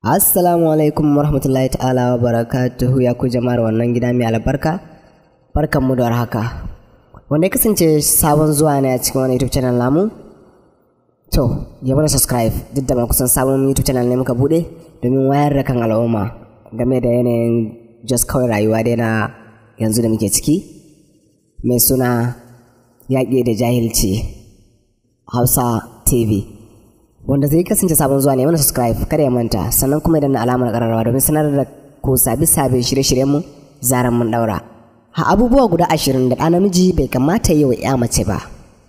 Assalamu alaikum warahmatullahi ta'ala wa barakatuhu ya ku jama'ar wannan gida mai albarka barkanmu da warhaka wanda ya kasance sabon zuwa ne a cikin wani YouTube channel namu to ya mana subscribe duk da ba kusan sabon YouTube channel ne muka bude domin wayar da kan al'umma game da yanayin just kawai rayuwa dai na yanzu da muke ciki mai suna yaƙi da jahilci Hausa TV wanda zai kasance sabon zuwa ne mana subscribe kada ya manta sannan kuma idan na alamar kararrawa domin sanar da ku sabi sabbin shirye-shiryen mu zaran mun daura ha abubuwa guda ashirin da ɗa namiji bai kamata yi wa ya mace ba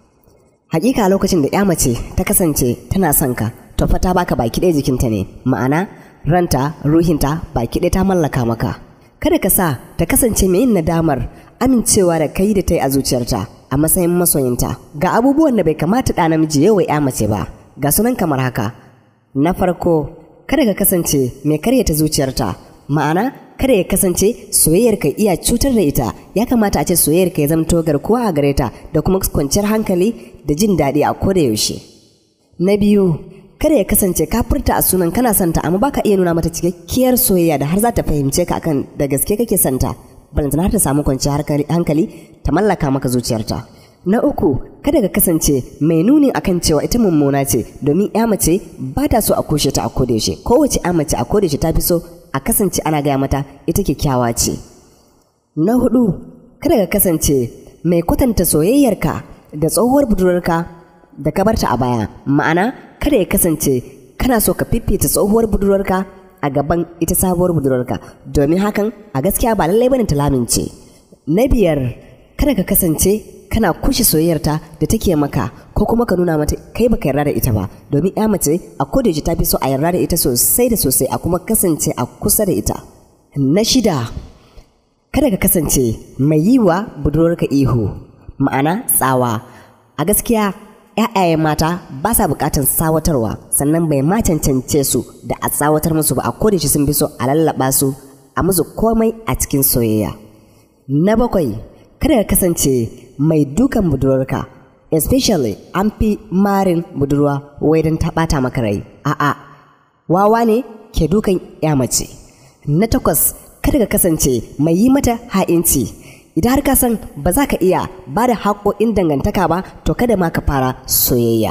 hakika lokacin da ya mace ta kasance tana son ka to fa ta baka baki ɗaya jikinta ne ma'ana ranta ruhinta baki ɗaya ta mallaka maka kada ka sa ta kasance mai yin nadamar amincewa da kai da ta yi a zuciyarta a matsayin masoyinta ga abubuwan da bai kamata ɗa namiji ya wa ya mace ba ga sunan kamar haka na farko kada ka kasance mai karyata zuciyarta ma'ana kada ya kasance soyayyar ka iya cutar da ita ya kamata a ce soyayyar ka ya zamto garkuwa a gare ta da kuma kwanciyar hankali da jin daɗi a koda yaushe na biyu kada ya kasance ka furta a sunan kana santa amma baka iya nuna mata cikakkiyar soyayya da har za ta fahimce ka akan da gaske kake santa balantana har ta samu kwanciyar hankali ta mallaka maka zuciyarta Na uku, kada ka kasance mai nuni akan cewa ita mummuna ce domin ya mace ba ta so a kushe ta a kodayaushe. Kowace ya mace a kodayaushe ta fi so a kasance ana gaya mata ita kyakkyawa ce. Na hudu, kada ka kasance mai kwatanta soyayyarka da tsohuwar budurwarka da ka barta a baya. Ma'ana, kada ya kasance kana so ka fifita tsohuwar budurwarka a gaban ita sabuwar budurwarka domin hakan a gaskiya ba lallai bane ta lamince. Na biyar, kada ka kasance kana kushe soyayyarta da take maka ko kuma ka nuna mata kai baka yarda da ita ba domin ya mace a kodayaushe ta fi so a yarda da ita sosai da sosai a kuma kasance a kusa da ita na shida kada ka kasance mai yi wa budurwarka ihu ma'ana tsawa a gaskiya ‘ya'yayen mata ba sa buƙatar sawatarwa sannan bai ma cancance su da a tsawatar musu ba a kodayaushe sun fi so a lallaba su a musu komai a cikin soyayya na bakwai kada ka kasance mai dukan budurwarka especially an fi marin budurwa wai don ta ɓata maka rai a'a wawa ne ke dukan ya mace na takwas kada ka kasance mai yi mata ha'inci idan har ka san ba za ka iya ba da haƙoƙin dangantaka ba to kada ma ka fara soyayya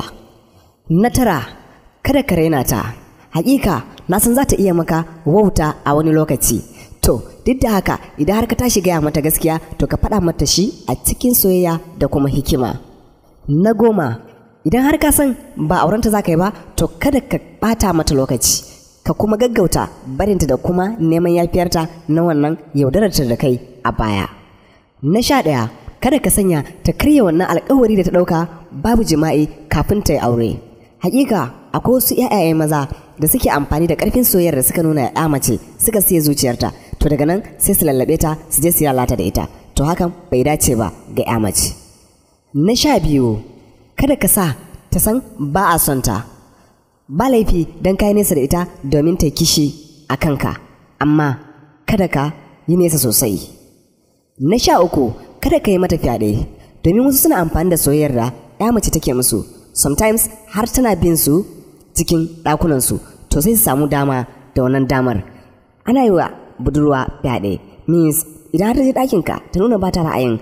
na tara kada ka raina ta hakika na san za ta iya maka wauta a wani lokaci To, duk da haka idan har ka tashi gaya mata gaskiya to ka faɗa mata shi a cikin soyayya da kuma hikima. Na goma, idan har ka san ba aurenta za ka yi ba, to kada ka ɓata mata lokaci, ka kuma gaggauta barinta da kuma neman yafiyarta na wannan yaudararta da kai a baya. Na sha ɗaya, kada ka sanya ta karya wannan alkawari da ta ɗauka babu jima'i kafin ta yi aure. Hakika, akwai wasu 'ya'yaye maza da suke amfani da ƙarfin soyayyar da suka nuna ya mace suka siya zuciyarta to daga nan sai su lallabe ta su je su lalata da ita to hakan bai dace ba ga ya mace na sha biyu kada ka sa ta san ba a son ta ba laifi don kai nesa da ita domin ta kishi a kanka amma kada ka yi nesa sosai na sha uku kada ka yi mata fyaɗe domin wasu suna amfani da soyayyar da ya mace take musu sometimes har tana bin su cikin ɗakunansu to sai su samu dama da wannan damar ana yi wa budurwa fyaɗe means idan har ta je ɗakinka ta nuna ba ta ra'ayin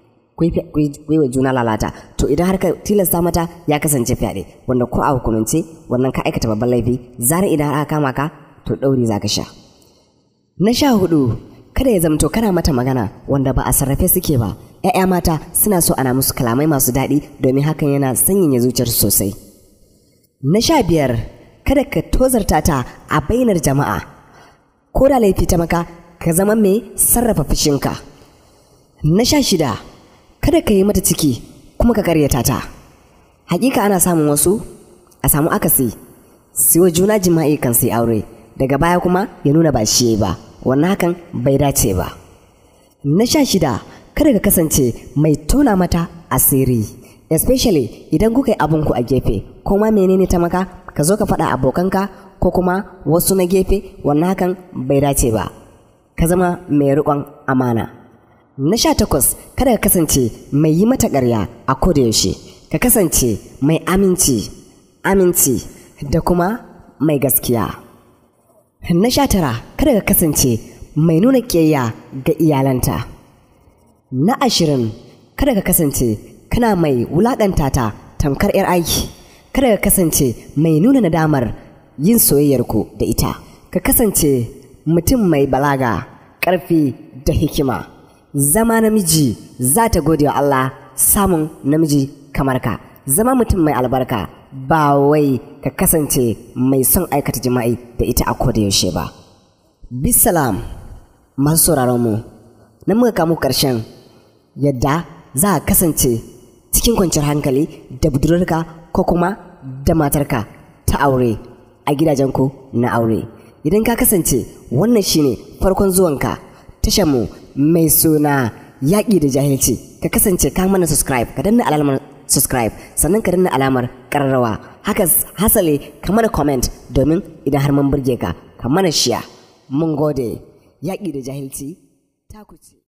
kuyi wa juna lalata to idan har ka tilasta mata ya kasance fyaɗe wanda ko a hukumance wannan ka aikata babban laifi zarar idan har aka kama ka to ɗauri za ka sha na sha hudu kada ya zamto kana mata magana wanda ba a sarrafe suke ba 'ya'ya mata suna so ana musu kalamai masu daɗi domin hakan yana sanyaya zuciyarsu sosai na sha biyar kada ka tozarta ta a bainar jama'a ko da laifi ta maka ka zama mai sarrafa fushinka na sha shida kada ka yi mata ciki kuma ka karyata ta hakika ana samun wasu a samu akasi siwa juna jima'i kan sai aure daga baya kuma ya nuna ba shi ba wannan hakan bai dace ba na sha shida kada ka kasance mai tona mata asiri especially idan kuka yi abinku a gefe ko ma menene ta maka ka zo ka faɗa abokanka ko kuma wasu na gefe wannan hakan bai dace ba ka zama mai riƙon amana na sha takwas kada ka kasance mai yi mata ƙarya a yaushe ka kasance mai aminci aminci da kuma mai gaskiya Na sha tara kada ka kasance mai nuna ƙiyayya ga iyalanta. Na ashirin kada ka kasance kana mai wulaƙanta ta tamkar 'yar aiki. Kada ka kasance mai nuna nadamar yin soyayyarku da ita. Ka kasance mutum mai balaga, ƙarfi da hikima. Zama namiji za ta gode wa Allah samun namiji kamar ka. Zama mutum mai albarka ba wai ka kasance mai son aikata jima'i da ita a koda yaushe ba. Bisalam masu sauraron mu, na muka kamu ƙarshen yadda za a kasance cikin kwanciyar hankali da budurarka ko kuma da matarka ta aure a gidajenku na aure. Idan ka kasance wannan shine farkon zuwanka mu mai suna yaƙi da jahilci ka kasance ka mana subscribe ka danna alamar subscribe sannan ka danna alamar ƙararrawa haka hasale ka mana comment domin idan har mun burge ka ka mana shiya mun gode yaƙi da jahilci taku ce